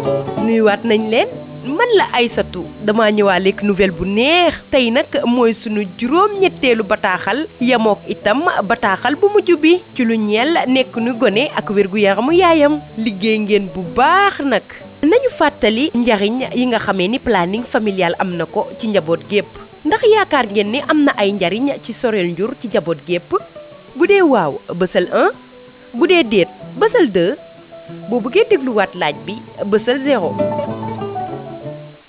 nuyuwaat nañ leen man la Aysatu dama ñëwaaleeg nouvelle bu neex tey nag mooy sunu juróom-ñetteelu bataaxal yamook itam bataaxal bu mujj bi ci lu ñeel nekk nu gone ak wér-gu-yaramu yaayam liggéey ngeen bu baax nag nañu fàttali njariñ yi nga xamee ni planning familial am na ko ci njaboot gépp ndax yaakaar ngeen ni am na ay njariñ ci soreel njur ci njaboot gépp bu dee waaw bësal 1 bu dee déet bësal 2 boo bëggee dégluwaat laaj bi bësal 0